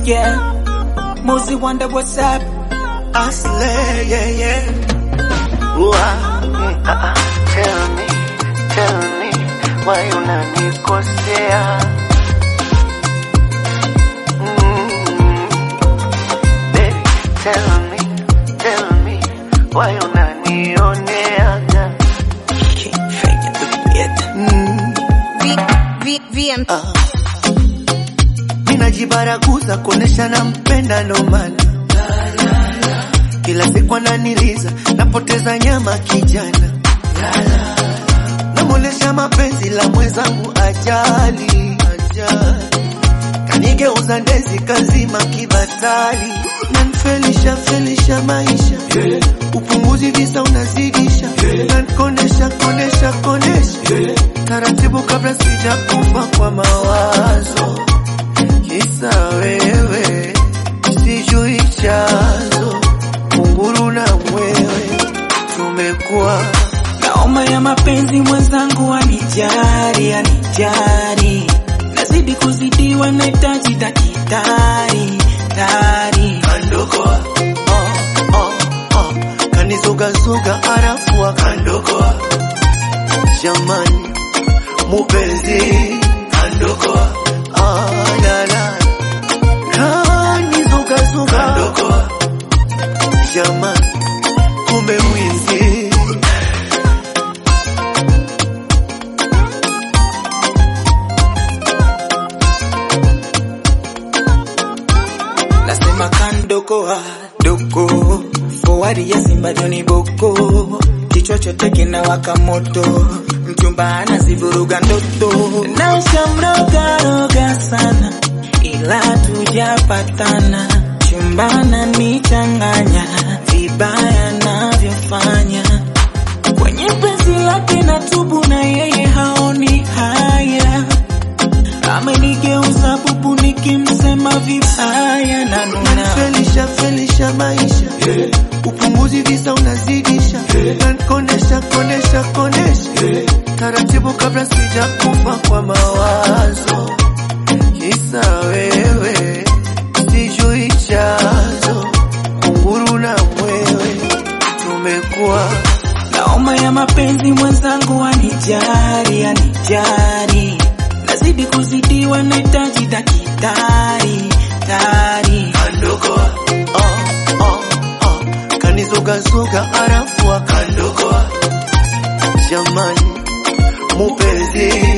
yeah. Mozi wonder what's up. Asle, yeah, yeah. Ua, mm, ah, ah. Tell me, tell me, why unanikosea? Mm, baby, tell me, tell me, why unanioneaga? Can't fake it, it. Mm, V, V, VM. ah. Ninajibaraguza kuonesha nampenda ndo maana kila siku ananiliza, napoteza nyama kijana, namuonesha mapenzi la mwenzangu ajali, ajali. kanigeuza ndezi kazima kibatali, nanfelisha felisha maisha upunguzi visa unazidisha, nankonesha konesha konesha taratibu kabla sijakufa kwa mawazo, kisa wewe sijui chanzo kunguru na mwewe tumekuwa Naoma ya mapenzi mwenzangu anijari, anijari. Nazidi kuzidiwa nahitaji dakitari, tari. kandokoa oh, oh, oh. kanizugazuga arafu akandokoa jamani mupenzi kandokoa ah, la, la. kanizugazuga kandokoa jamani kumbe mwizi Nasema kandokoa doko forward ya Simba Joni Boko, kichwa chote kinawaka moto, mchumba anazivuruga ndoto, na shamroga roga sana, ila tujapatana, chumbana nichanganya vibaya navyofanya kwenye penzi lake na tubu, na yeye haoni haya amenigeuza bubu nikimsema vibaya na nuna felisha felisha maisha upunguzi visa unazidisha nankonesha konesha konesha taratibu kabla sijakufa kwa mawazo kisa wewe sijui chanzo kunguru na mwewe tumekuwa naoma ya mapenzi mwenzangu anijari anijari nazidi kuzidiwa nahitaji dakitari tari kandokoa oh, oh, oh. kanizugazuga arafu akandokoa jamani mupenzi